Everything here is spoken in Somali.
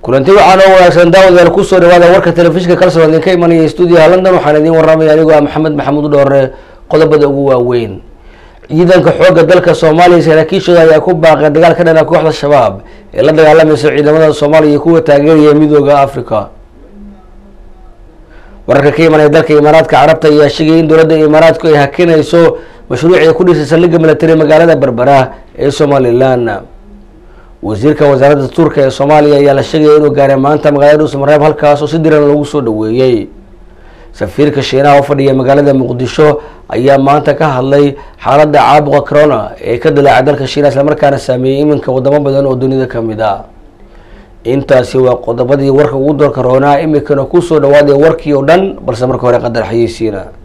kulanti waxaan oo wanaagsan daawadayaal kusoo dhawaada warka telefishinka kalsoon idinka imanaya stuudiyaha london waxaan idiin waramaya anigoo ah maxamed maxamuud dhoore qodobada ugu waaweyn ciidanka xoogga dalka soomaaliya saraakiishooda ayaa ku baaqay dagaal ka dhana kooxda shabaab ee la dagaalamaysa ciidamada soomaaliya iyo kuwa taageeraya midooda africa wararka ka imanaya dalka imaaraadka carabta ayaa sheegaya in dowladda imaaraadku ay hakinayso mashruucii ku dhisay saldhigga milatari magaalada berbera ee somalilan wasiirka wasaaradda tuurka ee soomaaliya ayaa la sheegaya inuu gaaray maanta magaalada dhuusamareeb halkaas oo si diran lagu soo dhaweeyey safiirka shiinaha u fadhiya magaalada muqdisho ayaa maanta ka hadlay xaaladda caabuqa corona ee ka dilaacay dalka shiinaha islamarkaana saameeyey iminka wadamo badan oo dunida kamid ah intaasi waa qodobadii warka ugu doorka roonaa iminkana kusoo dhawaadaya warkii oo dhan balse marka hore qadar xayeysiina